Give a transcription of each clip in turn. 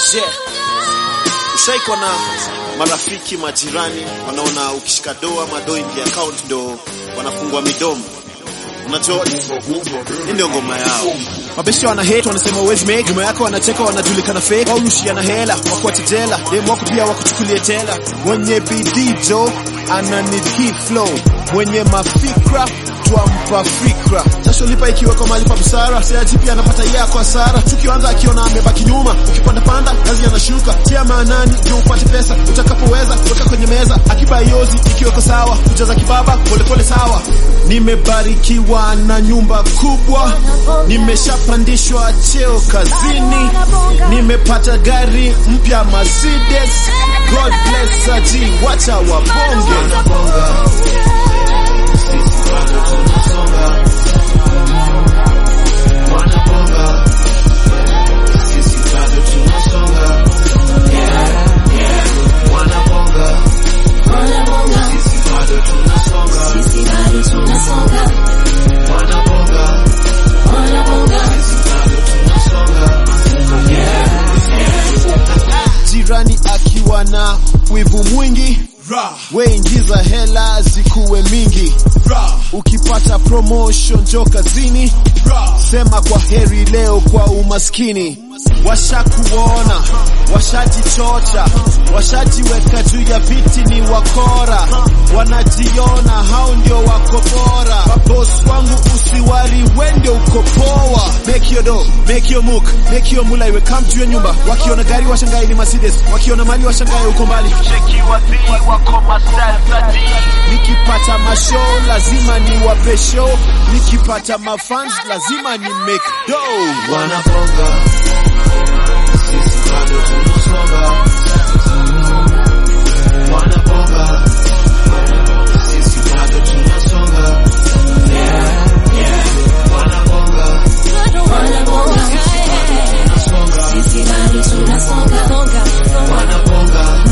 Je, ushaikuwa na marafiki majirani wanaona ukishika doa madoi ingia account ndo wanafungua midomo? Unajua hii ndio ngoma yao. Mabesha wana hate wanasema uwezi make nyuma yako wanacheka wanajulikana fake au rushiana hela wakuache jela dem wako pia wakuchukulie tela mwenye bidii jo ana need hii flow mwenye mafikra twampa fikra jasho lipa ikiwekwa mali pa busara seaji pia anapata yeye kwa hasara tukianza akiona amebaki nyuma ukipanda panda kazi anashuka tia maanani ndio upate pesa utakapoweza weka kwenye meza akiba yozi ikiweko sawa kujaza kibaba polepole sawa nimebarikiwa na nyumba kubwa nimeshapandishwa cheo kazini nimepata gari mpya Mercedes God bless aji wacha wabonge jirani akiwa na wivu mwingi we ingiza hela zikuwe mingi ukipata promotion jo kazini sema kwa heri leo kwa umaskini washakuona washajichocha washajiweka juu ya viti ni wakora wanajiona hao ndio wako bora mabos wangu usiwari wende uko poa make your do make your mook make your mula iwe come to your nyumba wakiona gari washangae ni Mercedes wakiona mali washangae uko mbali nikipata mashow lazima ni wape show nikipata mafans lazima ni make dough wanabonga sisi bado tunasonga wanabonga sisi bado tunasonga yeah, yeah. wanabonga wanabonga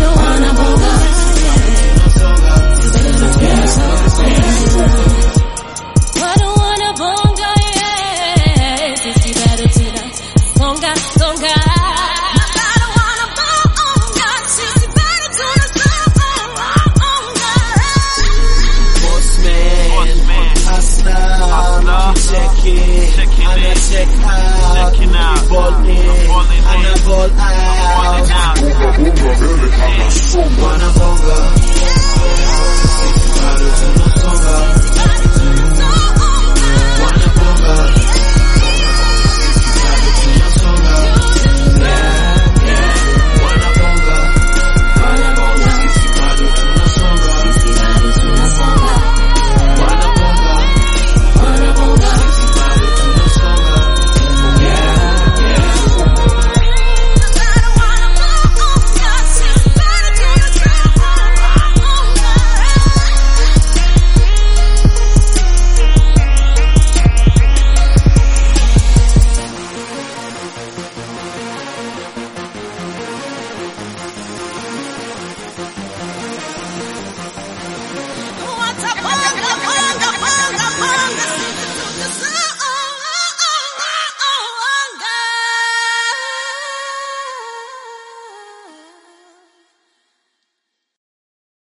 boss man hustler check it ana check out ball in ana ball out